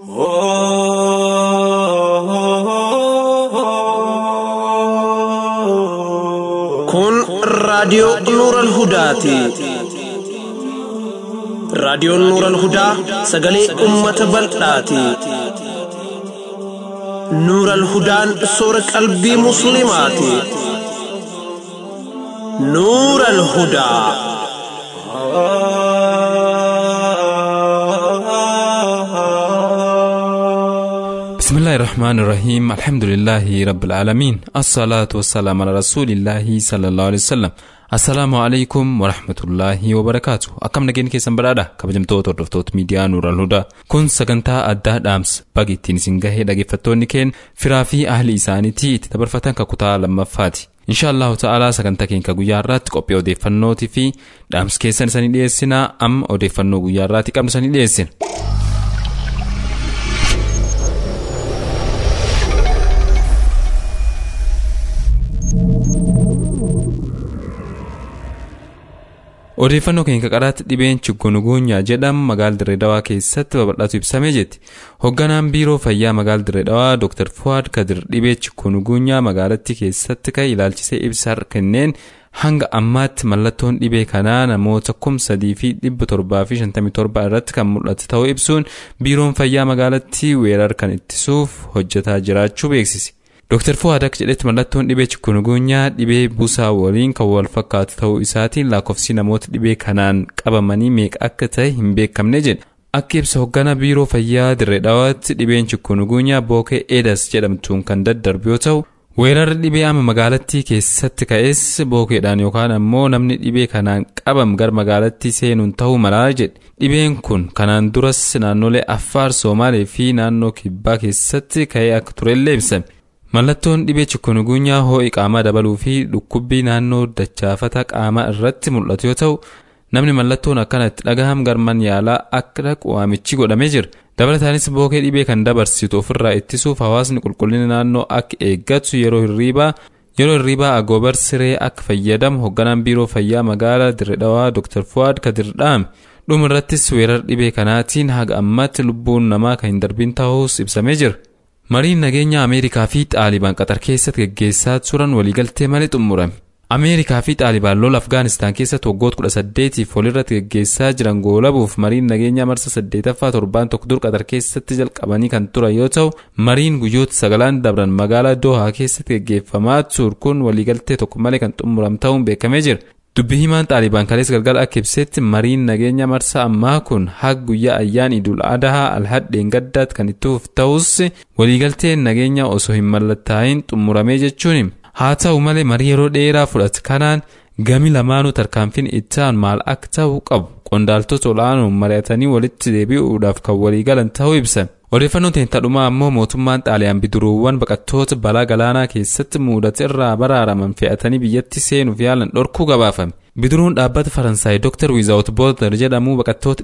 Kun raadiyoo Nuuran Hudaati. Raadiyoon Nuuran Hudaa sagalee uummata bal'aati. Nuuran Hudaan soora qalbii Musliimaati. Nuuran Hudaa. بسم الله الرحمن الرحيم الحمد لله رب العالمين الصلاة والسلام على رسول الله صلى الله عليه وسلم السلام عليكم ورحمة الله وبركاته akkam nageenya keessan badhaadha kabajamtoota hordoftoota miidiyaa nuural hudaa kun sagantaa addaa dhaamsa baga ittiin isin gahee dhaggeeffattoonni keen firaa fi ahli isaaniitii itti dabarfatan kakutaa lammaffaati inshaallahu ta'aalaa sagantaa keenya guyyaa irraatti qophii odeeffannootii fi dhaamsa keessan isanii dhiyeessinaa amma odeeffannoo guyyaa irraatti qabnu isanii dhiyeessina odeeffannoo keenya qaraatti dhibeen chikungunya jedhamu magaala dirreedawaa keessatti babal'atu ibsamee jetti hoogganaan biiroo fayyaa magaala dirreedawaa dr fuwaad kadir dhibee chikungunya magaalattii keessatti ka'e ilaalchisee ibsa kenneen hanga ammaatti mallattoon dhibee kanaa namoota kum sadii fi dhibba torbaa fi shantamii torba irratti kan mul'atu ta'uu ibsuun biiroon fayyaa magaalattii weerar kan ittisuuf hojjetaa jiraachuu beeksise. Dr. Fuwaad akka jedhetti mallattoon dhibee chikungunyaa dhibee busaa waliin kan wal fakkaatu ta'uu isaatiin lakkoofsi namoota dhibee kanaan qabamanii meeqa akka ta'e hin beekamne jedhe. Akka ibsa hoggana biiroo fayyaa dirree dhawaatti dhibeen chikungunyaa bookee eedas jedhamtuun kan daddarbu yoo ta'u weerarri dhibee amma magaalattii keessatti ka'es bookeedhaan yookaan ammoo namni dhibee kanaan qabam gara magaalattii seenuun ta'uu malaa jedhe. Dhibeen kun kanaan duras naannolee Affaar, Somaalee fi naannoo Kibbaa keessatti ka'ee akka turellee ibsame. Mallattoon dhibee chikungunyaa ho'i qaamaa dabaluu fi dhukkubbii naannoo dachaafata qaamaa irratti mul'atu yoo ta'u namni mallattoon akkana itti dhagaham garman yaalaa akka dhaqu waamichi godhamee jira. Dabalataanis bookee dhibee kan dabarsitu ofirraa ittisuuf hawaasni qulqullina naannoo akka eeggatu yeroo hirriibaa yeroo hirriibaa agoobar siree akka fayyadamu hoogganaan biiroo fayyaa magaalaa dirredhawaa Dr. Fuwaad Kadir dhaame. Dhuma irrattis weerar dhibee kanaatiin haga ammaatti lubbuun namaa kan hin darbin ta'uus ibsamee jira. mariin nageenya ameerikaa fi xaalibaan qaxar keessatti geggeessaa turan waliigaltee malee xumurame ameerikaa fi xaalibaan lola afgaanistaan keessatti waggoota kudha saddeetiif walirratti geggeessaa jiran goolabuuf mariin nageenya marsa saddeetaffaa torbaan tokko dur qaxar keessatti jalqabanii kan turan yoo ta'u mariin guyyoota sagalaan dabran magaalaa doohaa keessatti geggeeffamaa ture kun waliigaltee tokko malee kan xumurame ta'uun beekamee jira dubbi himaan xaalibaan kaleessa galgala akka ibsetti mariin nageenya marsa ammaa kun haga guyyaa ayyaan idul adahaa alhadheen gaddaatti kan itti fufu ta'us waliigalteen nageenya osoo hin mallattaa'in xumuramee jechuun haa ta'u malee marii yeroo dheeraa fudhate kanaan gami lamaanuu tarkaanfiin ittaan maal akka ta'u qabu qondaaltota ol'aanoon mari'atanii walitti deebi'uudhaaf kan waliigalan ta'uu ibsan. odeeffannoon teentadhumaa ammoo mootummaan xaaliyaan bidiruuwwan baqattoota balaa galaanaa keessatti mudate irraa baraaraman fe'atanii biyyatti seenuuf yaalan dhorkuu gabaafame bidiruun dhaabbata faransaay dr wiizaawut boorder jedhamu baqattoota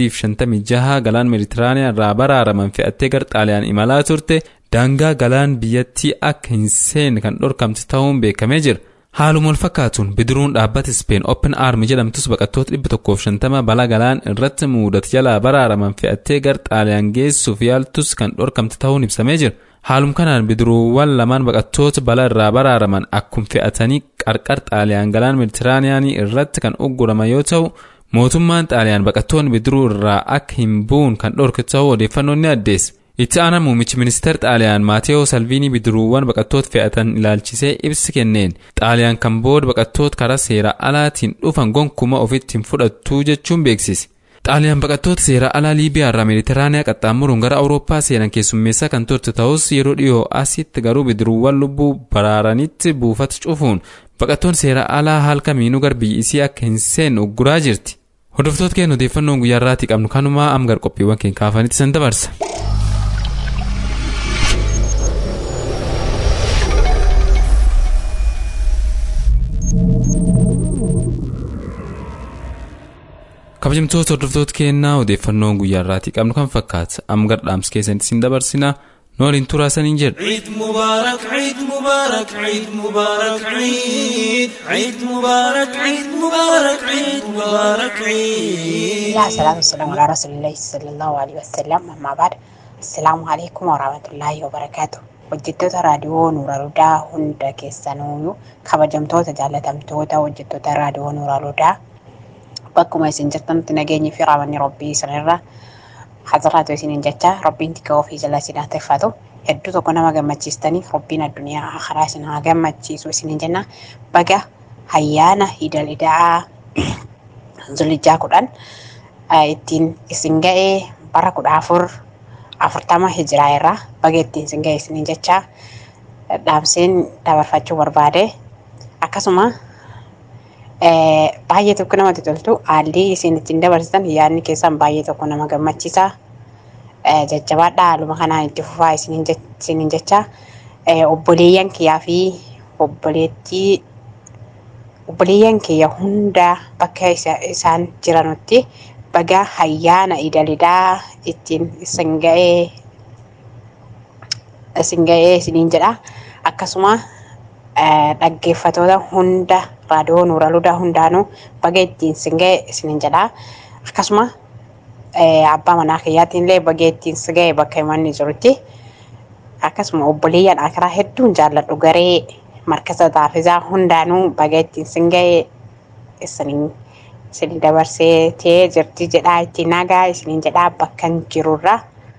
356 galaan meeditiraaniyaa irraa baraaraman fe'attee gara xaaliyaan imalaa turte daangaa galaan biyyattii akka hin seenne kan dhorkamte ta'uun beekamee jira haaluma wal fakkaatuun bidiruun dhaabbata speen open arm jedhamtus baqattoota 150 balaa galaan irratti mudate jalaa baraaraman fe'attee gara xaaliyaan geessuuf yaaltus kan dhorkamte ta'uun ibsamee jira haaluma kanaan bidiruuwwan lamaan baqattoota balaa irraa baraaraman akkuma fe'atanii qarqar xaaliyaan galaan meeditiraaniyaanii irratti kan ugguraman yoo ta'u mootummaan xaaliyaan baqattoonni bidiruu irraa akka hin buun kan dhorke ta'uu odeeffannoon ni addeesse. itti aanaa muummichi ministeera xaaliyaan maateewoo salviinii bidiruuwwan baqattoota fe'atan ilaalchisee ibsi kenneen xaaliyaan kan booda baqattoota karaa seera alaatiin dhufan gonkuma ofitti hin fudhattuu jechuun beeksise. xaaliyaan baqattoota seera alaa liibiyaa irraa meeditiraaniyaa qaxxaamuruun gara awurooppaa seenan keessummeessaa kan turte ta'us yeroo dhiyoo asitti garuu bidiruuwwan lubbuu baraaranitti buufata cufuun baqattoonni seera alaa haal kamiinuu gara biyya isii akka hin seenne ugguraa jirti. hordoftoota keenya odeeffannoon guyyaa irraatii qabnu kanumaa amgar qophiiwwan keenya kaafanitti san dabarsa. kabajamtoota hordoftoota keenyaa odeeffannoon guyyaa irraatii qabnu kan fakkaata amma gara dhaamsa keessanitti isin dabarsina nu waliin turaa saniin jedhu. عيد مبارك عيد مبارك عيد مبارك عيد عيد مبارك عيد مبارك عيد مبارك عيد يا سلام السلام على رسول الله صلى الله عليه وسلم أما بعد Assalaamu alaikum warahmatullaahi wabarakaatu. Hojjettoota raadiyoo Nuura Ludaa hunda keessanuyyuu kabajamtoota jaallatamtoota hojjettoota raadiyoo Nuura Ludaa bakkuma isin jirtanitti nageenyi fi raamanni rabbii isinirra hazaraatu isiniin jecha rabbiin tika ofii jala isin haa teeffatu. Hedduu tokko nama gammachiistaniif rabbiin addunyaa akhiraa isin haa gammachiisu isiniin jenna. Baga ayyaana idal idaa zulijaa kudhan ittiin isin ga'ee bara kudha afur afurtama hijiraa irraa baga ittiin isin ga'e isiniin jecha dhaamseen dabarfachuu barbaade akkasuma baay'ee tokko namatti toltu haalli isin ittiin dabarsitan yaadni keessan baay'ee tokko nama gammachiisa jajjabaadhaa haaluma kanaan itti fufaa isiniin jecha obboleeyyan kiyyaa fi obboleettii obboleeyyan kiyya hunda bakka isaan jiranutti baga ayyaana idalidaa ittiin isin ga'ee isin ga'ee isiniin jedha akkasuma dhaggeeffatoota hunda raadiyoo nuura ludaa hundaanuu baga ittiin isin ga'e isiniin jedha akkasuma abbaa manaa kiyyaatiin illee baga ittiin si ga'e bakka imanni jirutti akkasuma obboleeyyan akiraa hedduun jaalladhu garee markasa taafizaa hundaanuu baga ittiin isin ga'e isiniin isin dabarsee tee jirti jedhaa itti nagaa isiniin jedhaa bakkan jirurra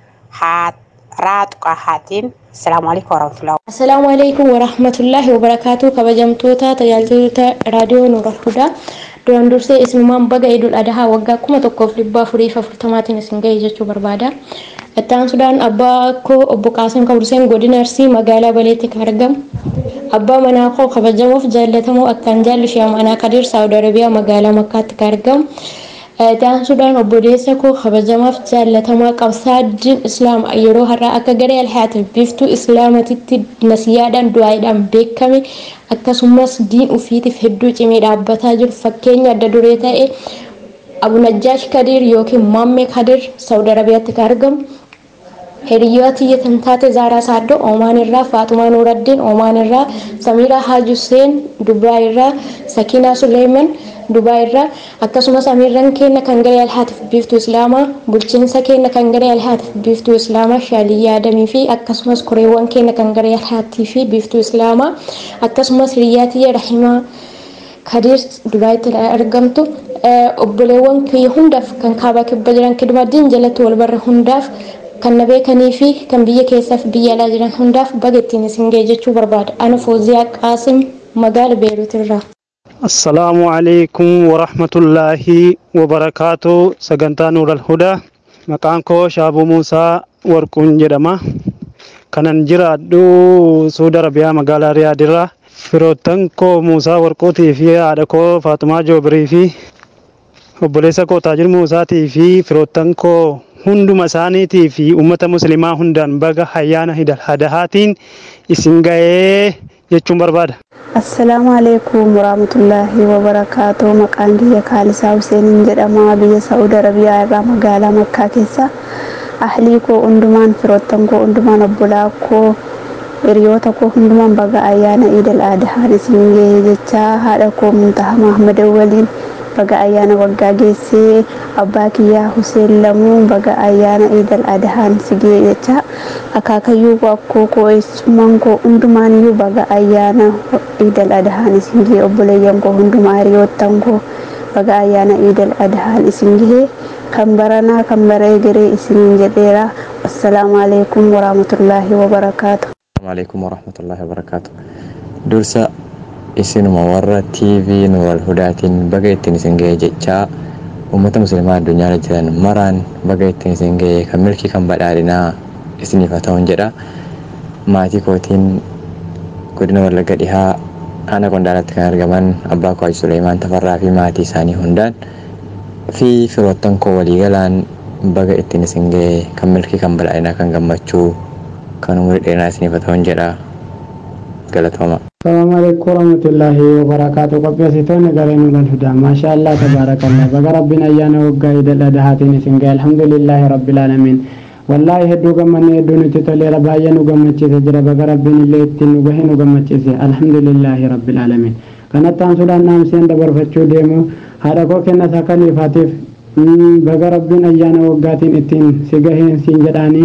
haa raaxuqa haatiin assalaamu alaikum warahmatullahi Assalaamu alaikum warahmatullahi wabarakaatu kabajamtoota tajaajiltoota raadiyoo Nuura Hudaa duraan dursee isinumaan baga idul adahaa waggaa kuma tokkoof dhibba afurii fi afurtamaatiin isin ga'e jechuu barbaada. Ittaan sudaan abbaa koo obbo Qaasim Kabrseen godina Arsii magaalaa Baleetti kan argamu. Abbaa manaa koo kabajamoof jaallatamoo akkaan jaallu Shee Amanaa Kadir Saawud Arabiyaa magaalaa Makkaatti kan argamu. Ittaan sudaan obboleessa koo kabajamaaf jaallatamaa qabsaa diin islaama yeroo har'aa akka garee alhaatiif biftuu islaamatitti nasiyaadhaan du'aadhaan beekame akkasumas diin ufiitiif hedduu cimee dhaabbataa jiru fakkeenya adda duree ta'e Abu Najjaash Kadir yookiin Maammee Kadir Saawud Arabiyaatti kan argamu. Hiriyoota kan taate Zaaraa Saaddoo Oomaan irraa Faatumaa Nuuraddiin Oomaan irraa Samiiraa Haaj Huseen Dubaay irraa Sakiinaa Suleeman Dubaay irraa akkasumas amiirran keenya kan garee alhaatiif biiftuu islaamaa bulchiinsa keenya kan garee alhaatiif biiftuu islaamaa shaaliyyaa adamii fi akkasumas koreewwan keenya kan garee alhaatii fi biiftuu islaamaa akkasumas hiriyaatiyya rahimaa kadiir dubaayitti argamtu obboleewwan kiyya hundaaf kan kaabaa kibba jiran kidumaddiin jalatti wal barre hundaaf kan na beekanii fi kan biyya keessaa fi biyya alaa jiran hundaaf baga ittiin isin ga'e jechuu barbaada ana fooziyaa qaasim magaala beeruut irraa. assalaamu alaikum warahmatullaahi wabarakaatu sagantaa nuural hudaa maqaan koo shaabuu muusaa warquun jedhama kanan jiraadhu suuda arabiyaa magaalaa riyaadirraa firoottan koo muusaa warquutii fi haadha koo faatumaa joobirii fi obboleessa koo taajir muusaatii fi firoottan koo hunduma isaaniitii fi ummata muslimaa hundaan baga ayyaana idil adahaatiin isin ga'ee jechuun barbaada. Assalaamu alaikum warahmatullaahi wabarakaatu maqaan kiyya kaalisaa Huseeniin jedhama biyya Saa'ud Arabiyaa irraa magaalaa Makkaa keessa ahlii koo hundumaan firoottan koo hundumaan obbolaa koo hiriyoota koo hundumaan baga ayyaana iidal aadahaan isin ga'ee jecha haadha koo muntaha Mahmada waliin baga ayyaana waggaa geessee abbaa kiyyaa Huseen lamuu baga ayyaana iidal aadahaan si ga'ee jecha akaakayyuu koo akkoo koo eessummaan koo hundumaaniyyuu baga ayyaana iidal adahaan isin gahee obboleeyyan koo hundumaa hiriyoottan koo baga ayyaana iidal adahaan isin gahee kan baranaa kan baree garee isiniin jedheera assalaamu alaikum warahmatullaahi wabarakaatu. alaikum warahmatullaahi wabarakaatu. Dursa isinuma warra TV Nuural Hudaatiin baga ittiin isin gahee jechaa uummata musliimaa addunyaarra jiran maraan baga ittiin isin gahee kan milkii kan badhaadhinaa isiniif haa ta'uun jedha. Maatii kootiin godina Wallagga dhihaa aanaa qondaalatti kan argaman abbaa koo Haji Suleemaan Tafarraa fi maatii isaanii hundaan fi firoottan koo waliigalaan baga ittiin isin gahee kan milkii kan badhaadhinaa kan gammachuu kan umurii dheeraa isiniif haa ta'uun jedha. Galatooma. Assalamu alaikum warahmatullahi wabarakatuh. Qopheessitoonni garee nuural hudaa. Maasha Allah tabaarakallah. Baga rabbiin ayyaana waggaa idil adahaatiin isin gahe. Alhamdulillahi rabbil alamin. Wallaahi hedduu gammanne hedduu nutti toleera baay'ee nu gammachiise jira. Baga rabbiin illee ittiin nu gahe nu gammachiise. Alhamdulillahi rabbil alamin. Kanatti aansuudhaan dhaamseen dabarfachuu deemu haadha koo kenna isaa kaliifaatiif baga rabbiin ayyaana waggaatiin ittiin si gaheen siin jedhaanii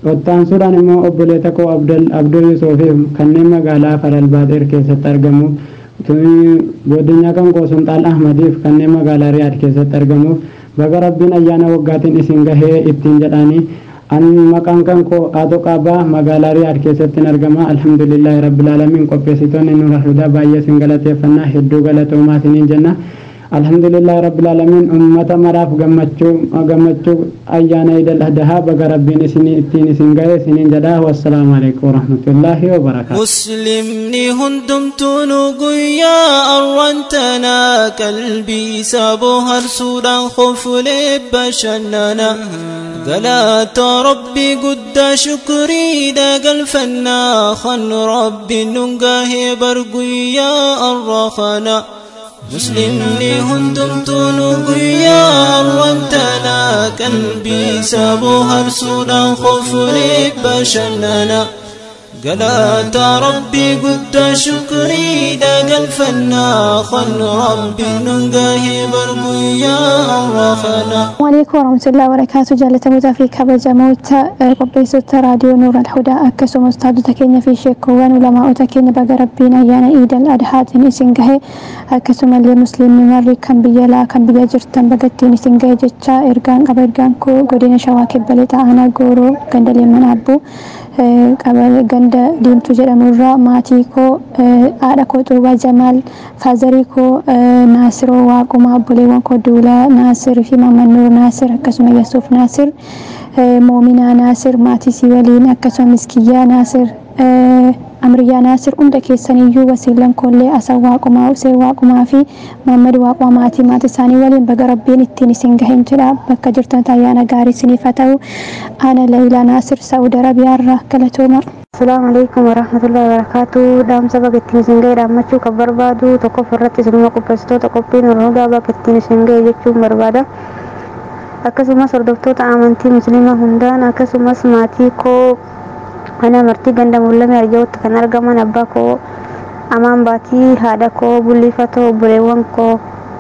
Ottaansuudhaan immoo obboleeta koo Abdoo Yusuufiif kanneen magaalaa Faralbaaxeer keessatti argamu. Godinyaa kan koo Sultaan Ahmadiif kanneen magaalaa Riyaad keessatti argamuuf baga rabbiin ayyaana waggaatiin isin gahee ittiin jedhanii an maqaan kan koo Aatoo Qaabaa magaalaa Riyaad keessatti argama. Alhamdulillahi rabbil aalamiin qopheessitoonni nuura hudaa baay'ee isin galateeffannaa hedduu galatoomaa isiniin jenna. alhamdulillah rabbil alamin ummata maraaf gammachuu gammachuu ayyaana idil adhaa baga rabbiin isin ittiin isin gahe isiniin jedha wassalaamu alaikum warahmatullahi wabarakaatu muslimni hundumtuunu guyyaa arwantana qalbii saboo harsuudhaan kofulee bashannana galaata rabbii guddaa shukriidha galfannaa kan rabbiin nun gahee bar guyyaa arrafana muslimni hundumtuunu guyyaa arwantana qalbii saboo harsuudhaan kofulee bashannana galaata rabbii guddaa shukriidha galfannaa kan rabbiin nun gahee bar guyyaa arrafana Waalaikum warahmatullahi wabarakatuh jaalatamootaa fi kabajamoota qopheessota raadiyoo Nuur Alhudaa akkasumas taatota keenya fi sheekkoowwan ulamaa'ota keenya baga rabbiin ayyaana Iidal Adhaatiin isin gahe akkasumallee musliimni marri kan biyya laa kan biyya jirtan bagattiin isin gahe jecha ergaan qaba ergaan koo godina shawaa kibba lixa aanaa gooroo ganda leemman abbuu ganda diimtuu jedhamurraa maatii koo haadha koo xuubaa jamaal faazarii koo naasiroo waaqumaa obboleewwan koo duulaa naasir fi maamannuu naasir akkasuma yasuuf naasir moominaa naasir maatii sii waliin akkasuma miskiyyaa naasir amriyyaa naasir hunda keessaniyyuu wasiilan koollee asan waaqumaa usee waaqumaa fi maammad waaqumaa maatii maatii isaanii waliin baga rabbiin ittiin isin gahin jedha bakka jirtan ayyaana gaarii isiniif haa ta'u ana leeyilaa naasir saudi arabiyaarraa galatooma. Assalamu alaikum warahmatullahi wabarakatuh. Dhaamsa bakka ittiin isin ga'e dhaammachuu kan barbaadu tokkof irratti isinuma qopheessitoota qophiin Oromoo bakka ittiin isin ga'e jechuun barbaada. Akkasumas hordoftoota amantii musliimaa hundaan akkasumas maatii koo mana amartii ganda mul'ame arja'utti kan argaman abbaa koo amaan baatii haadha koo bullifatoo obboleewwan koo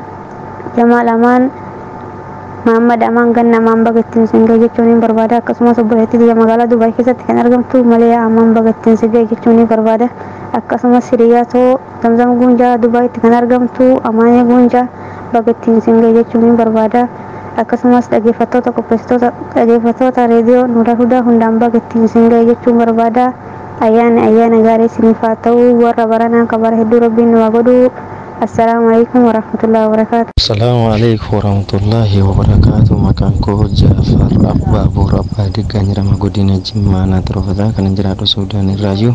jamaal amaan Muhammad Amaan ganna Amaan bagattiin singee jechuun ni barbaada akkasumas obboleettii biyya magaalaa Dubaay keessatti kan argamtu malee Amaan bagattiin singee jechuun ni barbaada akkasumas hiriyaatoo Zamzam Guunjaa Dubaayitti kan argamtu Amaanee Guunjaa bagattiin singee jechuun ni barbaada akkasumas dhaggeeffattoota qopheessitoota dhaggeeffattoota reediyoo Nuura Hudaa hundaan bagattiin singee jechuun barbaada ayyaana ayyaana gaarii isiniif haa ta'u warra baranaa kan bara hedduu rabbiin nu haa godhu السلام عليكم ورحمة الله وبركاته السلام عليكم ورحمة الله وبركاته مكان كو جعفر أبا بور أبا دقا نرما قدينا جمعنا تروفدا كان جرادو سودان الراجو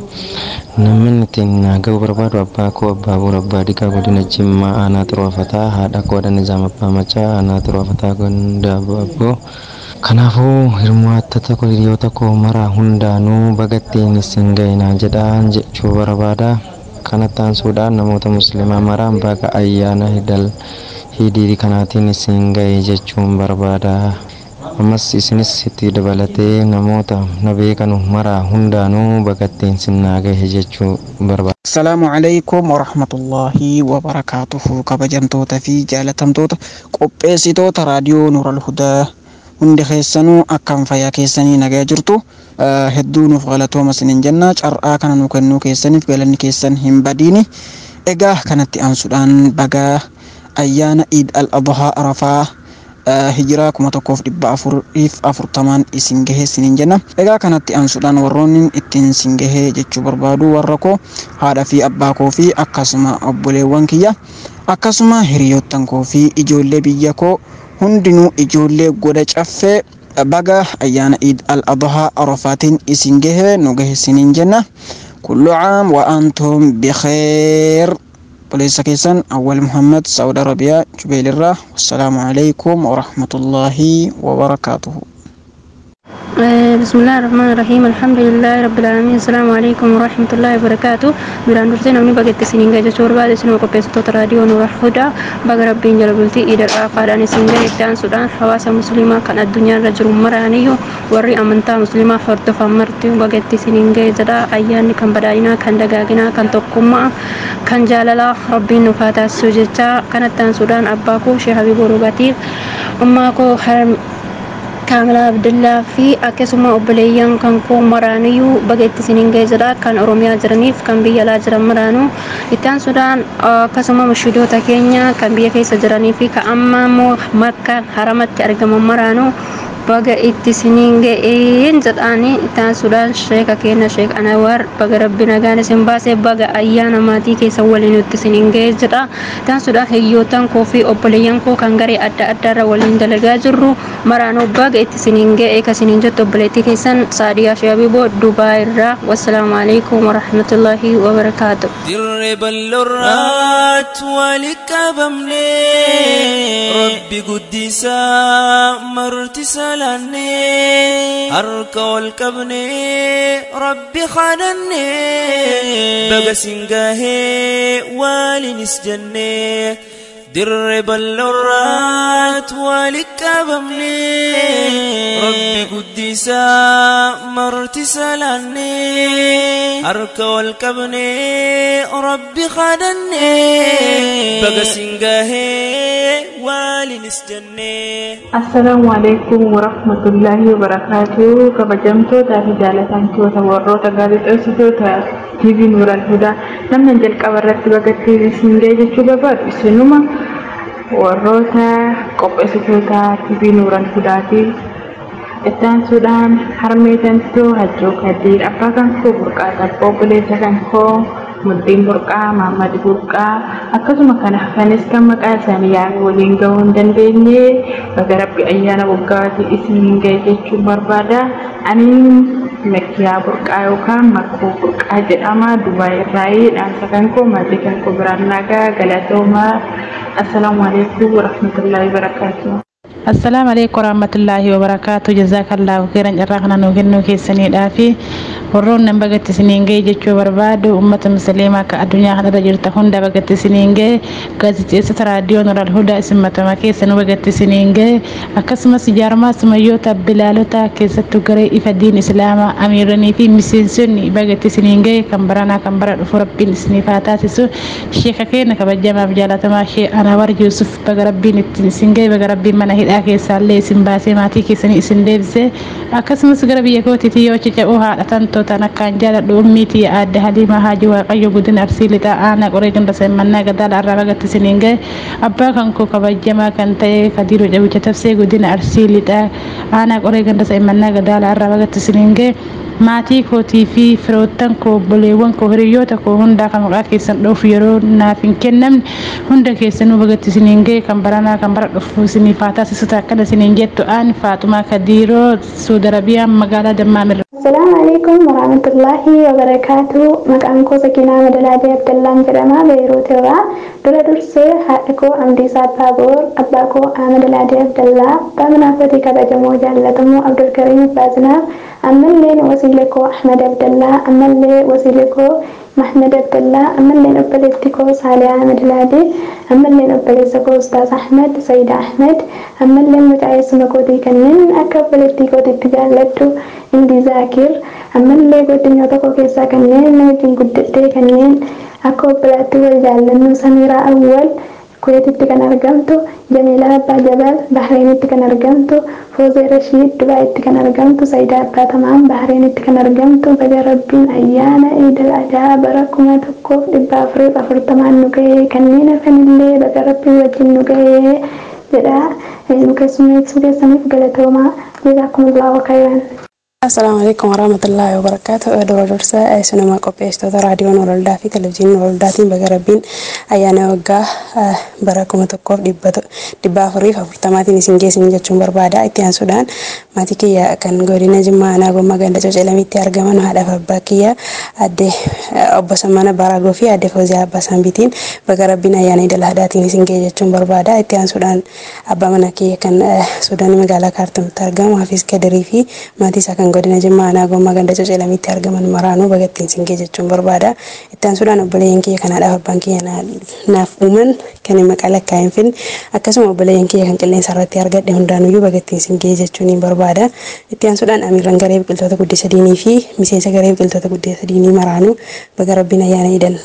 نمن تين غو بربادو أبا كو أبا بور أبا دقا قدينا جمعنا تروفدا هذا كو دا نظام أبا مچا أنا تروفدا قندا أبو kanaafuu hirmaattota koo hiriyoota koo mara hundaanuu bagattiin isin ga'inaa jedhaan jechuu barbaada kanatti aansuudhaan namoota musliimaa maraan baga ayyaana hidal hidii kanaatiin isin ga'e jechuun barbaada ammas isinis itti dabalatee namoota na beekanu maraa hundaanuu bagattiin sinnaa gahe jechuu barbaada. Assalaamu alaikum warahmatullaahi wabarakaatuhu kabajamtoota fi jaalatamtoota qopheessitoota raadiyoo Nuural Hudaa hundi keessanuu akkam fayyaa keessanii nagaa jirtu hedduu nuuf galatooma isiniin jenna carraa kana nu kennuu keessaniif galanni keessan hin badiini egaa kanatti aansuudhaan baga ayyaana iid al adhaa arafaa hijiraa kuma tokkoof dhibba afuriif afurtamaan isin gahee isiniin jenna egaa kanatti aansuudhaan warroonni ittiin isin gahee jechuu barbaadu warra koo haadha fi abbaa koo fi akkasuma obboleewwan kiyya akkasuma hiriyoottan koo fi ijoollee biyya koo hundinuu ijoollee goda caffee baga ayyaana iid al adhaa arafaatiin isin gahee nu gahe isiniin jenna kullu caam wa antum bikheer obboleessa keessan awwal muhammad saud arabiyaa jubeelirraa wassalaamu alaikum warahmatullaahi wabarakaatuhu بسم الله الرحمن الرحيم الحمد لله رب العالمين السلام عليكم ورحمة الله وبركاته بران درسين أمني بقيت سنين جاجة شور بعد سنو قبيس توت راديو نور الهدى بقى ربين جلبلتي إيد الآفة داني سنجا إدان سودان حواسا مسلمة كان الدنيا رجل مرانيو وري أمنتا مسلمة فرد فمرتي بقيت سنين جاجة أيان كان بداينا كان دقاقنا كان تقوما كان جاللا ربين نفاتا سوجتا كانت تان سودان أباكو شيخ حبيب روباتيف أماكو حرم kaamilaa abdillaa fi akkasuma obboleeyyan kan koo maraaniyyuu baga itti isiniin geessadha kan oromiyaa jiraniif kan biyya alaa jiran maraanuu ittaan sudaan akkasuma mushidoota keenya kan biyya keessa jiranii fi ka amma immoo makka haramatti argaman maraanuu baga itti isiniin ga'een jedhaanii ittaan sudaan sheeka keenya sheek anawar baga rabbi nagaan isin baasee baga ayyaana maatii keessa waliin itti isiniin ga'ee jedha ittaan sudaan hiyyootan koo fi obboleeyyan koo kan garee adda addaarra waliin dalagaa jirru maraanuu baga itti isiniin ga'ee ka isiniin jettu obboleettii keessan saadiyaa shaabiboo dubaa irraa wassalaamu alaikum warahmatullaahi wabarakaatu. dirree bal'oorraat walitti qabamnee rabbi guddisaa martisaa laannee harka ol qabnee rabbi kadhannee baga singaahee waalinis jennee dirree bal'oorraat walitti qabamnee rabbi guddisaa martisaa laannee harka ol qabnee rabbi kadhannee baga singaahee waalinis jennee. Assalaamu alaikum warahmatullaahi wabarakaatuhu kabajamtootaa fi jaalatamtoota warroota gaazexeessitoota TV Nuural Hudaa namni jalqaba irratti bagatti isin ga'e jechuu barbaadu isinuma warroota qopheessitoota TV Nuural Hudaati. Ittaansuudhaan harmee tantoo hajjoo kaddiir abbaa kan koo burqaa tabboo buleessa kan koo mudhiin burqaa maammadi burqaa akkasuma kana hafanis kan maqaa isaanii yaa'anii waliin gahuu hin dandeenye baga rabbi ayyaana waggaati isiniin ga'e jechuun barbaada ani makkiyaa burqaa yookaan makkoo burqaa jedhama dubaay irraayii dhaamsa kan koo maatii kan koo biraan nagaa galatoomaa assalaamu alaikum warahmatullaahi wabarakaatuh. assalaamu alaikum warahmatullaahi wabarakaatu jazaakallahu khairan carraa kana nuu kennuu keessaniidhaa fi warroon nan bagatti isiniin ga'e jechuu barbaadu ummata musliimaa akka addunyaa kanarra jirta hunda bagatti isiniin ga'e gaazexeessota raadiyoo nural hudaa isin matama keessa nu bagatti isiniin ga'e akkasumas jaarmaa sumayyoota bilaalota keessattuu garee ifa diin islaamaa amiiranii fi miseensonni bagatti isiniin ga'e kan baranaa kan bara dhufu rabbiin isiniif haa taasisu sheeka keenya kabajamaaf jaalatamaa shee anawar yuusuf baga rabbiin ittiin isin ga'e baga rabbiin mana hidhaa keessaallee isin baasee maatii keessanii isin deebise akkasumas gara biyya kootiitii yoo cica'uu haadha tantootaan akkaan jaaladhu ummiitii aadde haliima haaji waaqayyo guddina arsii lixaa aanaa qoree ganda semmannaa gadaala arraa bagatti isiniin ga'e abbaa kan koo kabajamaa kan ta'e kadiiroo cabicha tabsee guddina arsii lixaa aanaa qoree ganda semmannaa gadaala arraa bagatti isiniin ga'e maatii kootii fi firoottan koo obboleewwan koo hiriyoota koo hundaa kan maqaa keessan dhoofu yeroo naaf hin kennamne hunda keessanuu bagatti isiniin ga'e kan baranaa kan bara dhufu isiniif haa taasisuta akkana isiniin jettu aan faaxumaa kadiiroo suudi arabiyaa magaalaa dammaamirra. Assalaamu alaikum warahmatullahi wabarakaatu. Maqaan koo Sakinaa Madalaadee Abdallaan jedhama Beeruut irraa. Dura dursee haadha koo Amdiisaa Baaboor, abbaa koo Amadalaadee Abdallaa, abbaa manaa kootii kabajamoo jaallatamoo Abdulkariim Baazinaaf, ammalleen wasiilee koo Ahmad Abdallaa, ammallee wasiilee koo Mahmad Abdallaa, ammalleen obboleetti koo Saaliyaa Amadalaadee, ammalleen obboleessa koo Ustaaz Ahmad, Sayida Ahmad, ammalleen mucaa'eessuma kootii kanneen akka obboleettii kootiitti jaalladhu. Indi Zaakir ammallee godinyoota koo keessaa kanneen na wajjin guddattee kanneen akka obbolaatti wal jaallannu Samiraa Awwal Kuweetitti kan argamtu Jamiilaa Abbaa Jabal Bahreenitti kan argamtu Foozee Rashiid Dubaayitti kan argamtu Sayidaa Abbaa Tamaan Bahreenitti kan argamtu baga rabbiin ayyaana Iidal Adhaa bara kuma tokkoof dhibba afuriif afurtamaan nu ga'ee kanneen hafanillee baga rabbiin wajjin nu ga'ee jedha keessummeessuu keessaniif galatoomaa jazaakumullahu khayran. Assalaamu alaikum warahmatullahi wabarakatuh. Dura dursa isinuma qopheessitoota raadiyoo Nooroldaa fi televezyiinii Nooroldaatiin baga rabbiin ayyaana waggaa bara kuma tokkoof dhibba afuriif afurtamaatiin isin geessin jechuun barbaada. Itti aansuudhaan maatii kiyya kan godina Jimmaa Aanaa Gommaa Ganda Cocalamitti argaman haadhaaf abbaa kiyya adde obbo Sammana Baraagoo fi adde Fooziyaa Abbaa Sambitiin baga rabbiin ayyaana idil adhaatiin isin gee jechuun barbaada. Itti aansuudhaan abbaa mana kiyya kan Suudaanii magaalaa Kaartumitti argamu Hafiis Kadirii fi maatii isaa kan godina Jimmaa Aanaa Gommaa Ganda Cocalamitti argaman maraanuu baga ittiin isin gee jechuun barbaada. Itti aansuudhaan obboleeyyan kiyya kan haadhaaf abbaan kiyya naaf uuman kan maqaa lakkaa'in finne akkasuma obboleeyyan kiyya kan qilleensa irratti argadhe hundaanuyyuu baga ittiin isin gee jechuun hin barbaada. Itti aansuudhaan amiirran garee biqiltoota guddisa diinii fi miseensa garee biqiltoota guddisa diinii maraanuu baga rabbiin ayyaana idil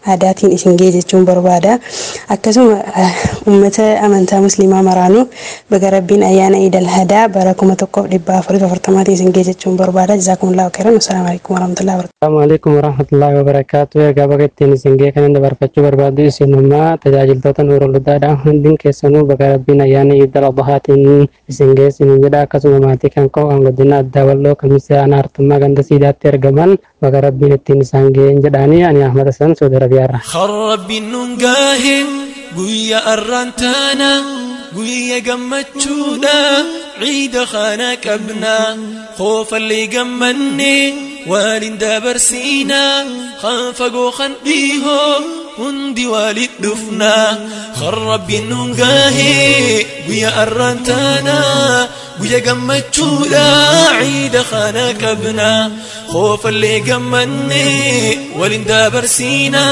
aadaatiin isin ga'e jechuun barbaada akkasuma uummata amantaa musliimaa maraanuu baga rabbiin ayyaana iidal hadaa bara kuma tokkoof dhibba afurii afurtamaatiin isin ga'e jechuun barbaada jazaakumullahu khairan wasalaamu alaikum warahmatullahi wabarakatuh Assalamu alaikum warahmatullahi wabarakatuh. Egaa baga ittiin isin ga'e kanan dabarfachuu barbaadu isinummaa tajaajiltoota nuura ludaadha. Hundin keessanuu baga rabbiin ayyaana iidal adhaatiin isin ga'e isin jedha akkasuma maatii kan koo kan godina addaa walloo kamisee aanaa hartummaa ganda siidaatti argaman baga rabbiin ittiin isaan ga'een jedhaanii ani Ahmad Hassan Saudi Arabiyaarra. خرب ننقاه قويا أرانتانا قويا قمتشونا عيد خانك أبنا خوف اللي قمني والين دابرسينا خانفقو خان بيهو هندي والد دفنا خرب ننقاه قويا أرانتانا قويا قمتشونا عيد خانك أبنا خوف اللي قمني والين دابرسينا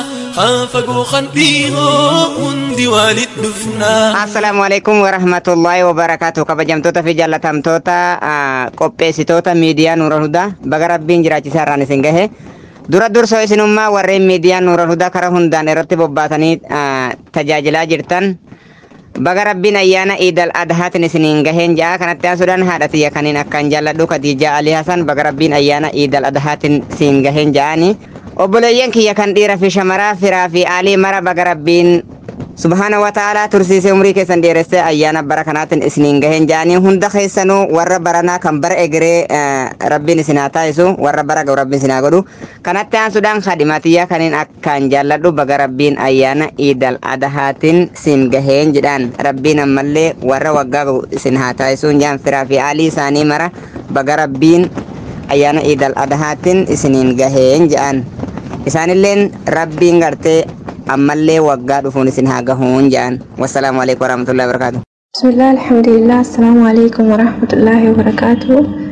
خانفقو خان بيهو هندي والد دفنا Assalaamu alaikum warahmatullahi wabarakatuh kabajamtoota fi jaalatamtoota ah, qopheessitoota miidiyaa Nuura Hudaa baga rabbiin jiraachisaa irraan isin gahe dura dursoo isinummaa warreen miidiyaa Nuura Hudaa karaa hundaan irratti bobbaatanii ah, tajaajilaa jirtan baga rabbiin ayyaana iidal adhaatiin isiniin gaheen ja'a kanatti aansuudhaan haadha tiyya kaniin akkaan jaalladhu Khadiijaa Alii Hasan baga rabbiin ayyaana iidal adhaatiin siin gaheen ja'ani obboleeyyan kiyya kan dhiira fi shamaraa firaa fi aalii mara baga rabbiin subhaana wa ta'aalaa tursiisee umrii keessan dheeressee ayyaana bara kanaatiin isiniin gaheen ja'anii hunda keessanuu warra baranaa kan bara egeree eh, rabbiin isin haa taasisu warra bara ga'u rabbiin isin haa godhu kanatti aansuudhaan khadimatiyyaa kaniin akkaan jaalladhu baga rabbiin ayyaana iidal adahaatiin siin gaheen jedhaan rabbiin ammallee warra waggaa ga'u isin haa taasisuun jaan firaa fi aalii isaanii mara baga rabbiin ayyaana iidal adahaatiin isiniin gaheen jedhan isaanilleen rabbiin gartee ammallee waggaa dhufuun isin haa gahuun jedhan wassalaamu alaikum warahmatullahi wabarakaatu بسم الله الحمد لله السلام عليكم ورحمة الله وبركاته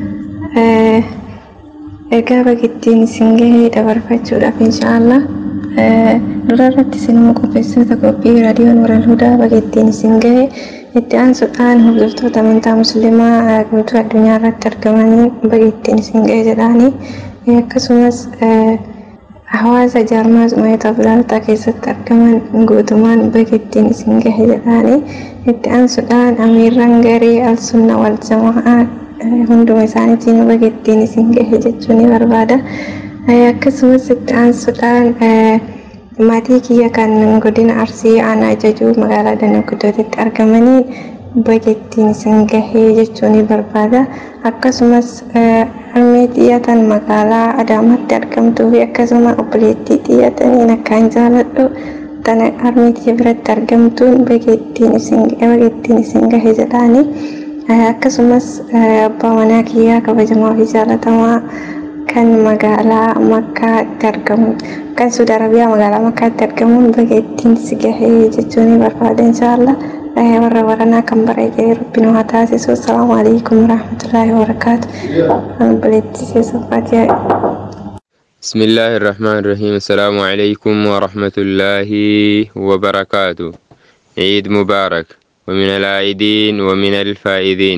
egaa bagittiin isin gahee dabarfachuudhaaf inshaallah dura irratti isinuma qopheessitoota qophii raadiyoon waral hudaa bagittiin isin gahee itti aansuudhaan hordoftoota amantaa musliimaa guutuu addunyaa irratti argamanii bagittiin isin gahee jedhaanii akkasumas hawaasa jaarmaa sumaayita filaataa keessatti argaman guutumaan bagittiin isin gahe jedhaanii itti aansuudhaan amiirran garee al sunna wal jamaa hunduma isaaniitiin bagittiin isin gahe jechuu ni barbaada akkasumas itti aansuudhaan maatii kiyya kan godina arsii aanaa ajajuu magaalaa danagudootitti argamanii bagettiin isin gahee jechuu ni barbaada akkasumas harmee xiyyatan magaalaa adaamaatti argamtuu fi akkasuma obboleettii xiyyataniin akkaan jaaladhu tana harmee xiyya biratti argamtuun bagettiin isin gahe jedhaani akkasumas abbaa manaa kiyyaa kabajamaa fi jaalatamaa kan magaalaa makkaatti argamu kan suudi arabiyaa magaalaa makkaatti argamuun bagettiin si gahee jechuu ni barbaada inshaallah warra baranaa kan bareedee rabbiin haa taasisu assalaamu alaikum warahmatullaahi wabarakaatu an obboleettii keessaffaati بسم الله الرحمن الرحيم السلام عليكم ورحمة الله وبركاته عيد مبارك ومن العائدين ومن الفائدين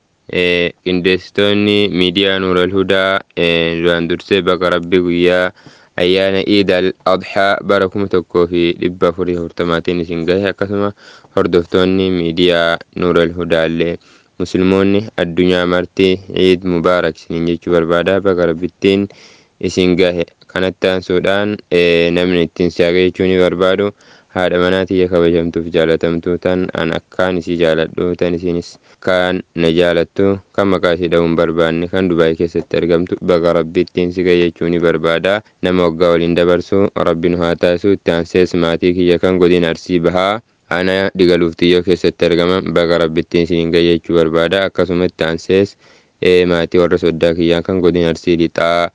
قندستوني ميديا نور الهدى دوان درسي بك ربي ويا ayyaana iidal adhaa bara kuma tokkoo fi dhibba afurii hortamaatiin isin gahe akkasuma hordoftoonni miidiyaa nuural hudaallee musliimoonni addunyaa marti ciid mubaarak isiniin jechuu barbaada baga rabbittiin isin gahe kanatti aansuudhaan namni ittiin siyaaqe jechuu ni barbaadu haadha manaa tiyya kabajamtuuf jaalatamtuu tan an akkaan isii jaaladhu tan isinis kan na jaalattu kan maqaa ishee dha'uun barbaanne kan dubaayii keessatti argamtu baga rabbittiin si gahe jechuu ni barbaada nama waggaa waliin dabarsu rabbiin haa taasisu itti aansees maatii kiyya kan godina arsii bahaa ana digaluuf xiyyoo keessatti argaman baga rabbittiin isiniin gahe jechuu barbaada akkasuma itti aansees maatii warra soddaa kiyyaa kan godina arsii lixaa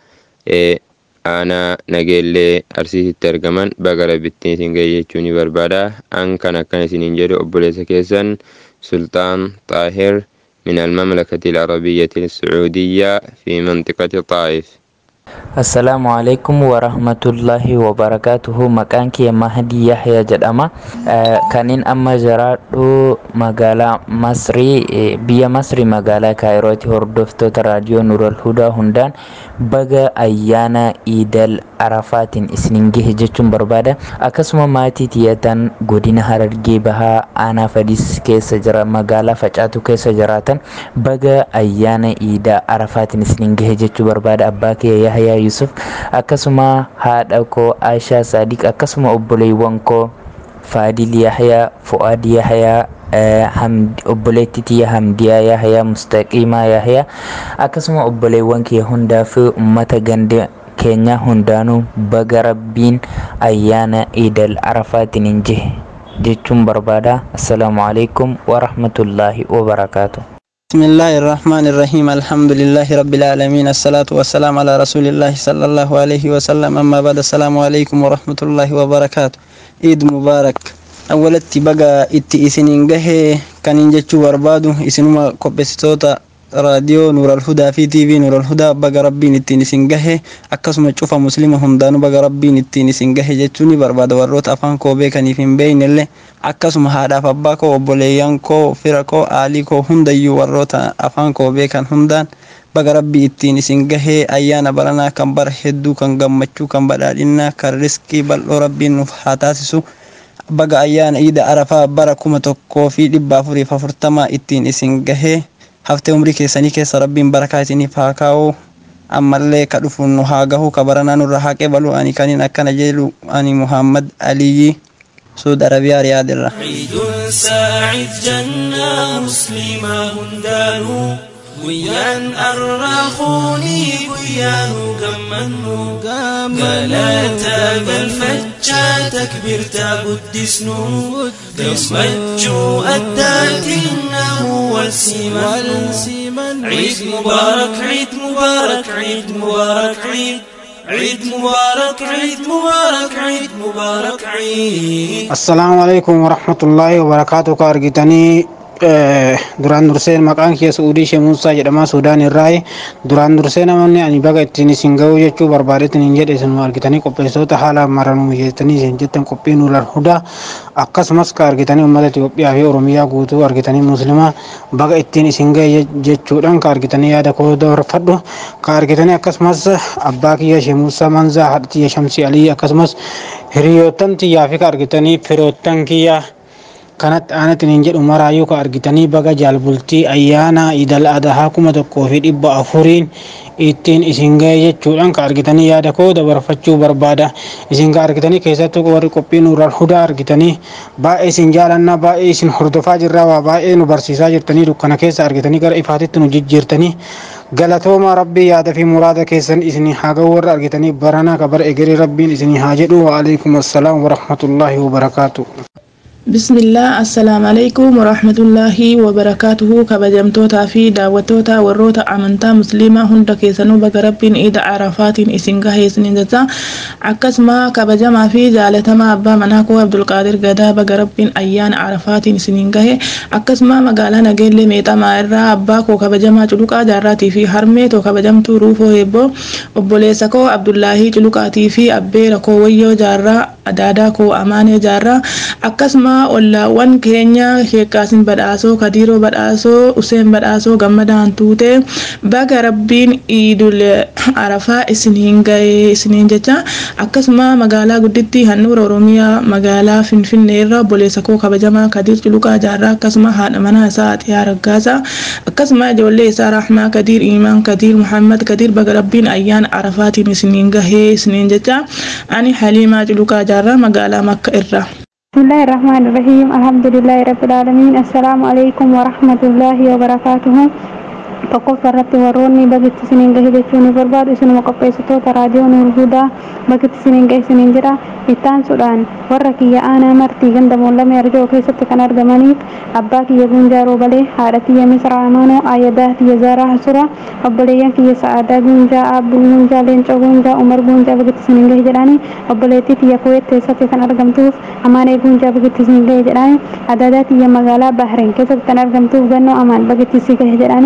aanaa nageellee arsiisitti argaman baga rabbittiin isin gahe jechuu ni barbaada an kan akkan isiniin jedhu obboleessa keessan سلطان طاهر من المملكة العربية السعودية في منطقة طائف Assalaamu alaikum warahmatullahi wabarakaatuhu maqaan kiyya Mahdi Yahya jedhama kanin amma jiraadhu magaalaa Masrii biyya Masrii magaalaa Kaayirooti hordoftoota raadiyoo Nuural Hudaa hundaan baga ayyaana Iidal Arafaatiin isinin gahe jechuun barbaada akkasuma maatii tiyyatan godina Harargee Bahaa aanaa Fadis keessa jira magaalaa Facaatu keessa jiraatan baga ayyaana Iida Arafaatiin isinin gahe jechuu barbaada abbaa kiyya Yahyaa Yusuf akkasuma haadha koo Aishaa Sadiq akkasuma obboleewwan koo Faadil Yahyaa Fu'aad Yahyaa obboleettii tiyya Hamdiyaa Yahyaa Mustaqiimaa Yahyaa akkasuma obboleewwan kiyya hundaa fi uummata ganda keenya hundaanuu baga rabbiin ayyaana Iidal Arafaatiin gahe jechuun barbaada assalaamu alaikum warahmatullaahi wabarakaatu. بسم الله الرحمن الرحيم الحمد لله رب العالمين الصلاة والسلام على رسول الله صلى الله عليه وسلم أما بعد السلام عليكم ورحمة الله وبركاته عيد مبارك أولتي بقى إتي إسنين جهة كان ينجتشو وربادو إسنما كوبستوتا raadiyoo nuural hudaa fi tiivii nuural hudaa baga rabbiin ittiin isin gahe akkasuma cufa muslima hundaanu baga rabbiin ittiin isin gahe jechuun ni barbaada warroota afaan koo beekaniif hin beeynellee akkasuma haadhaaf abbaa koo obboleeyyan koo fira koo aalii koo hundayyuu warroota afaan koo beekan hundaan baga rabbii ittiin isin gahee ayyaana baranaa kan bara hedduu kan gammachuu kan badhaadhinnaa kan riskii bal'oo rabbiin nuuf haa taasisu baga ayyaana iida arafaa bara kuma tokkoo fi dhibba afuriif afurtamaa ittiin isin gahee haftee umrii keessanii keessa rabbiin barakaa isiniif haa kaa'u ammallee ka dhufu nu haa gahu ka baranaa nurra haa qeebalu ani kaniin akkana jedhu ani muhammad aliyyi suud arabiyaa riyaadirra عيد ساعد جنة مسلمة هندانو guyyaan arraaquunii guyyaanu gammannu galataa galfachaa takbirtaa guddisnu gammachuu addaatiin namu wal simannu ciid mubaarak ciid mubaarak ciid mubaarak ciid عيد مبارك عيد مبارك عيد مبارك عيد السلام عليكم ورحمة الله وبركاته كارجتني duraan dursee maqaan kiyya suudii ishee muusaa jedhama suudaan irraa duraan dursee namoonni ani baga ittiin isin ga'uu jechuu barbaadetin hin jedhe isin argitanii qopheessitoota haala maranuu jettanii isin jettan qophii nuural hudaa akkasumas ka argitanii uummata Itoophiyaa fi Oromiyaa guutuu argitanii muslimaa baga ittiin isin ga'e jechuudhaan ka argitanii yaada koo dabarfadhu ka argitanii akkasumas abbaa kiyya ishee muusaa manzaa haadha tiyya shamsii alii akkasumas hiriyoottan tiyyaa fi ka argitanii firoottan kiyyaa kanatti aanatiniin jedhu maraayyuu ka argitanii baga jaalbultii ayyaana idal adahaa kuma tokkoo fi dhibba afuriin ittiin isin ga'e jechuudhaan ka argitanii yaada koo dabarfachuu barbaada isin ka argitanii keessattuu warri qophii nuural hudaa argitanii baay'ee isin jaalannaa baay'ee isin hordofaa jirraa waa baay'ee nu barsiisaa jirtanii dukkana keessa argitanii gara ifaatitti nu jijjiirtanii galatooma rabbii yaada fi muraada keessan isinii haa ga'u warra argitanii baranaa ka bara egeree rabbiin isinii haa jedhu wa alaikum assalaam warahmatullaahi wabarakaatu. bismillah assalaamu alaikum warahmatullaahi wabarakaatuhu kabajamtootaa fi daawwattoota warroota amantaa musliimaa hunda keessanuu baga rabbiin iida arafaatiin isin gahee isiniin jecha akkasuma kabajamaa fi jaalatamaa abbaa manaa koo abdulqaadir gadaa baga rabbiin ayyaana arafaatiin isiniin gahe akkasuma magaalaa nageellee meexamaa irraa abbaa koo kabajamaa culuqaa jaarraatii fi harmee too kabajamtuu ruufoo heebboo obboleessa koo abdullaahii culuqaatii fi abbeera koo wayyoo jaarraa adaadaa koo amaanee jaarraa akkasuma ollaawwan keenya sheekaasin badhaasoo kadiiroo badhaasoo useen badhaasoo gammadaan tuute baga rabbiin iidul arafaa isiniin ga'ee isiniin jecha akkasuma magaalaa guddittii handhuura oromiyaa magaalaa finfinnee irra obboleessa koo kabajamaa kadiir culuqaa jaarraa akkasuma haadha manaa isaa xiyaa raggaasaa akkasuma ijoollee isaa raaxmaa kadiir iimaan kadiir muhammad kadiir baga rabbiin ayyaana arafaatiin isiniin gahee isiniin jecha ani haliimaa culuqaa jaarraa magaalaa makka irra. بسم الله الرحمن الرحيم الحمد لله رب العالمين السلام عليكم ورحمة الله وبركاته tokkoffaa irratti warroonni bagitti isiniin gahe jechuun ni barbaadu isinuma qopheessitoota raadiyoo nuur hudaa bagitti isiniin gahe isiniin jira ittaansuudhaan warra kiyya aanaa martii ganda moollamee arjoo keessatti kan argamaniif abbaa kiyya guunjaa roobalee haadha kiyya misra amaanoo ayyadaa kiyya zaaraa hasura obboleeyyan kiyya sa'aadaa guunjaa aabbuu guunjaa leencoo guunjaa umar guunjaa bagitti isiniin gahe jedhaani obboleettii kiyya kuweet keessatti kan argamtuuf amaanee guunjaa bagitti isiniin gahe jedhaani adaadaa kiyya magaalaa bahreen keessatti kan argamtuuf gannoo amaan bagitti isii gahe jedhaani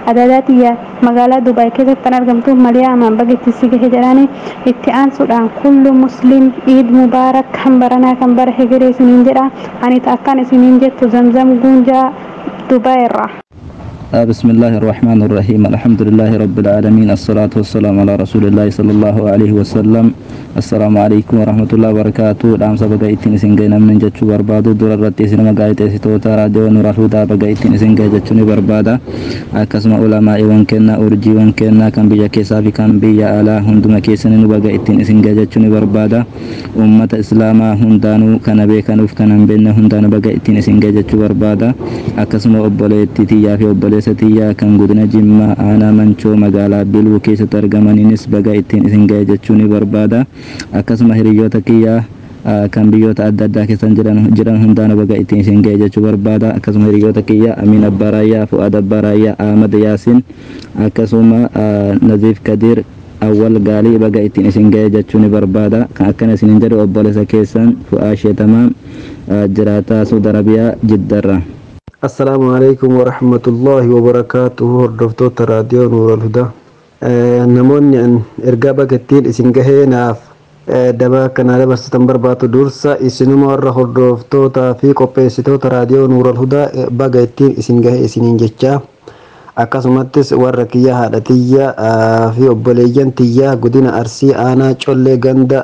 adaadaatiyya magaalaa dubaay keessatti kan argamtu maliyaamaan bageetti si gahe jedhanii itti aansuudhaan kullu muslim iid mubaarak kan baranaa kan bara hegeree isiniin jedha ani akkaan isiniin jettu zamzam guunjaa dubaay irraa. بسم الله الرحمن الرحيم الحمد لله رب العالمين الصلاة والسلام على رسول الله صلى الله عليه وسلم السلام عليكم ورحمة الله وبركاته دام سبقا إتين سنجينا من جتشو بربادو دور الرتي سينما قايت سيتوتا راديو نور الهدى بقا إتين سنجي جتشوني بربادا أكسما علماء وانكنا أرجي وانكنا كان بيا كيسا في كان بيا آلا هندما كيسن بقا إتين سنجي جتشوني بربادا أمة إسلاما هندانو كان بيكانوف كان بينا هندانو بقا إتين سنجي جتشو بربادا أكسما أبوليتي تيا في أبوليتي keessatiyyaa kan godina jimmaa aanaa mancoo magaalaa biluu keessatti argamaniinis baga ittiin isin ga'e jechuu ni barbaada akkasuma hiriyoota kiyyaa kan biyyoota adda addaa keessa jiran hundaan baga ittiin isin ga'e jechuu barbaada akkasuma hiriyoota kiyya amiin abbaa raayyaa fu'aad abbaa raayyaa ahmad yaasin akkasuma naziif kadiir awwal gaalii baga ittiin isin ga'e jechuu ni barbaada kan akkana isinin jedhu obboleessa keessan fu'aa sheetamaa jiraataa suudi arabiyaa jiddarra. assalaamu alaikum warahmatullaahi wabarakaatuhu hordoftoota raadiyoo nuural hudaa namoonni an ergaa bagattiin isin gahee naaf daba akkanaa dabarsitan barbaadu dursa isinuma warra hordoftootaa fi qopheessitoota raadiyoo nuural hudaa baga ittiin isin gahee isiniin jechaa akkasumattis warra kiyya haadha tiyya fi obboleeyyan tiyya godina arsii aanaa collee ganda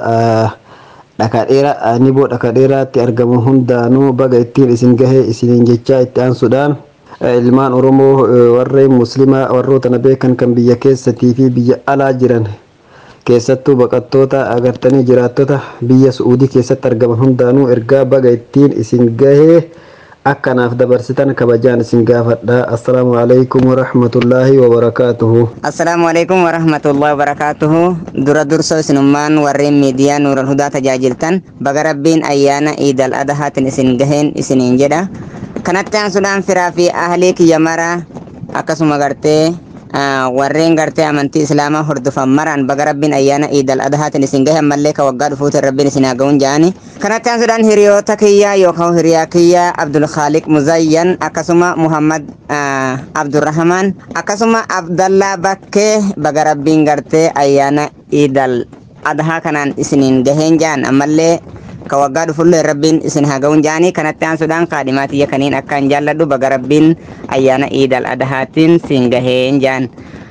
dhakadheera niboo dhakadheeraatti argamu hundaanuu baga ittiin isin gahee isiniin jechaa itti aansuudhaan ilmaan oromoo warreen muslimaa warroota na beekan kan biyya keessatii fi biyya alaa jiran keessattuu baqattoota agartanii jiraattota biyya su'uudii keessatti argaman hundaanuu ergaa baga ittiin isin gahee akkanaaf dabarsitan kabajaan isin gaafadha assalaamu alaikum warahmatullaahi wabarakaatuhu assalaamu alaikum warahmatullaahi wabarakaatuhu dura dursoo isinummaan warreen miidiyaa nuural hudaa tajaajiltan baga rabbiin ayyaana iidal adahaatin isin gaheen isiniin jedha kanatti aansuudhaan firaa fi ahlii kiyya mara akkasuma gartee warreen gartee amantii islaamaa hordofan maraan baga rabbiin ayyaana iidal adahaatin isin gahe ammallee ka waggaa dhufuutin rabbiin isin haa ga'uun ja'ani kanatti aansuudhaan hiriyoota kiyya yookaan hiriyaa kiyya abdul khaaliq muzayyan akkasuma muhammad abdurrahman akkasuma abdallaa bakkee baga rabbiin gartee ayyaana iidal adahaa kanaan isiniin gaheen ja'an ammallee ka waggaa dhufullee rabbiin isin haa ga'uun ja'anii kanatti aansuudhaan kaadhimaatiyya kaniin akkaan jaalladhu baga rabbiin ayyaana iidal adahaatiin siin gaheen ja'an.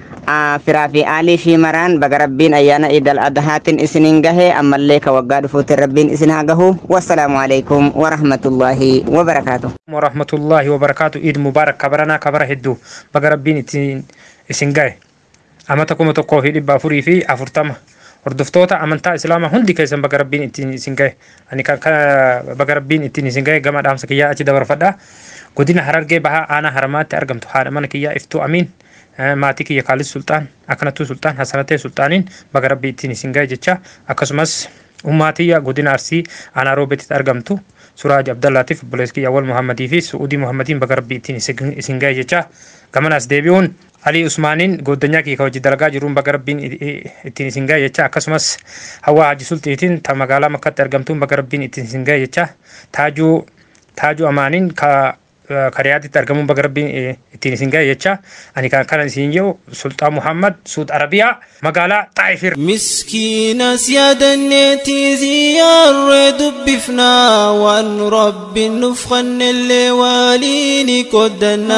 firaa fi aalii fi maraan baga rabbiin ayyaana iidal adahaatiin isiniin gahee ammallee ka waggaa dhufuutiin rabbiin isin haa gahu wassalaamu alaikum warahmatullaahi wabarakaatu. warahmatullaahi wabarakaatu iid mubaarak kabaranaa kabara hedduu baga rabbiin ittiin isin gahe amata kuma tokkoo fi dhibba afurii fi afurtama hordoftoota amantaa islaamaa hundi keessan baga rabbiin ittiin isin gahe ani baga rabbiin ittiin isin gahe gama dhaamsa kiyyaa achi dabarfadha godina harargee bahaa aanaa haramaatti argamtu haadha mana kiyyaa iftuu amiin maatii kiyya kaalis sultaan akkanattuu sultaan hasanatee sultaaniin baga rabbii ittiin isin gahe jecha akkasumas ummaatiyya godina arsii aanaa roobeetitti argamtu suraaj abdallaatiif obboleessa kiyya awwal muhammadii fi su'uudii muhammadiin baga rabbii ittiin isin gahe jecha gamanas deebi'uun alii usmaaniin goddanyaa kiyya hojii dalagaa jiruun baga rabbiin ittiin isin gahe jecha akkasumas hawaa haji sultiitiin ta magaalaa makkatti argamtuun baga rabbiin ittiin isin gahe jecha taajuu taajuu amaaniin ka kariyaatitti argamuun baga rabbiin ittiin isin gahe jecha ani kan kana isin jedhu sultaan muhammad suud arabiyaa magaalaa xaayifir miskiinas yaadanneetii ziyyaarree dubbifnaa waan rabbiin nuuf kennellee waaliini qoddanna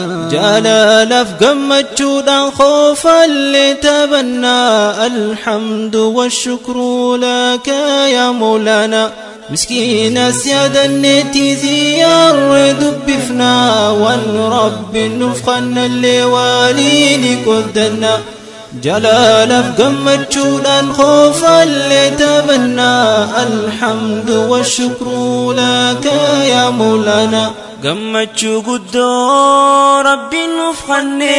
jaalalaaf gammachuudhaan qoofallee taphannaa alhamdu washukru laka yaa moolaana مسكينة سيادة النتي زيار دبفنا وان رب نفخنا اللي واليني قدنا جلال قمت شولا خوفا اللي تبنى الحمد والشكر لك يا مولانا gammachuu guddoo rabbiin nuuf kenne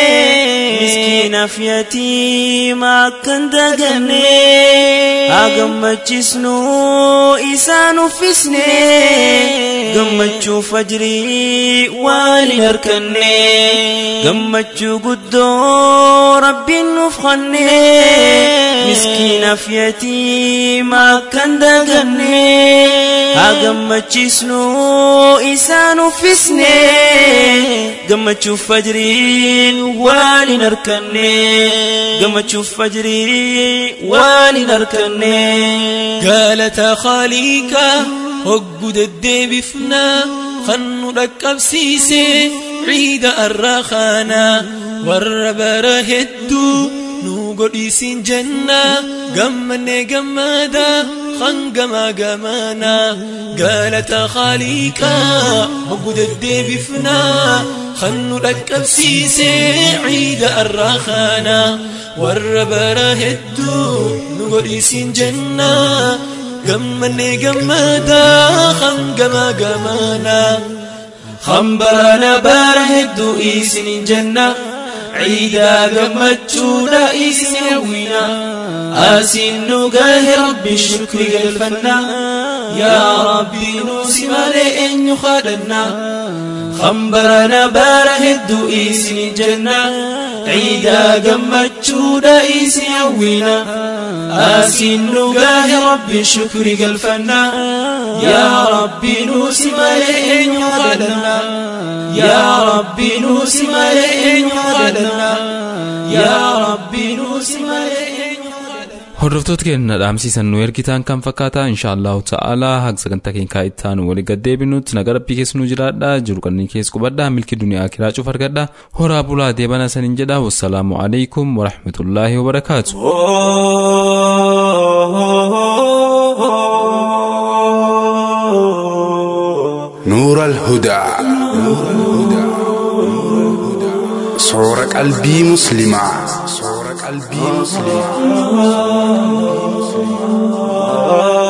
miskiina fi yatiima akkan daganne haa gammachisnu isaan uffisne gammachuu fajrii waan hin harkanne gammachuu guddoo rabbiin nuuf kenne miskiina fi yatiima akkan daganne haa gammachisnu isaan isaan uffisne gammachuuf fajriin waliin harkanne gammachuuf fajriin waliin harkanne galata khaliika hoggu deddeebifna kan nu dhaqqabsiise ciida arraa kana warra bara hedduu nu godhiisin jenna gammanne gammada hangama gamana galata khaliika hoggu deddeebifna kan nu dhaqqabsiise ciida arraa kana warra bara hedduu nu godhiisin jenna gammanne gammada hangama gamana hambarana bara hedduu isinin jenna عيدا قمتشونا إسن يوينا آسين نقاه ربي الشكر قلفنا يا ربي نوسي مالئن يخادنا خمبرنا باره الدو إسن جنة عيدا قمتشونا إسن يوينا آسين نقاه ربي الشكر قلفنا يا ربي نوسي مالئن يخادنا يا ربي نوسي مالئن يخادنا hordoftoota keenya dhaamsiisan nu ergitaan kan fakkaata inshaallahu ta'ala haga sagantaa keenya ittaan walii gaddeebinutti naga rabbii keessa nu jiraadha jiru kanneen keessa qubadha milki duniyaa kiraa cuuf argadha horaa bulaa deebana saniin jedha wassalaamu alaikum warahmatullaahi wabarakaatu. نور الهدى صور قلبي مسلمة صور قلبي مسلمة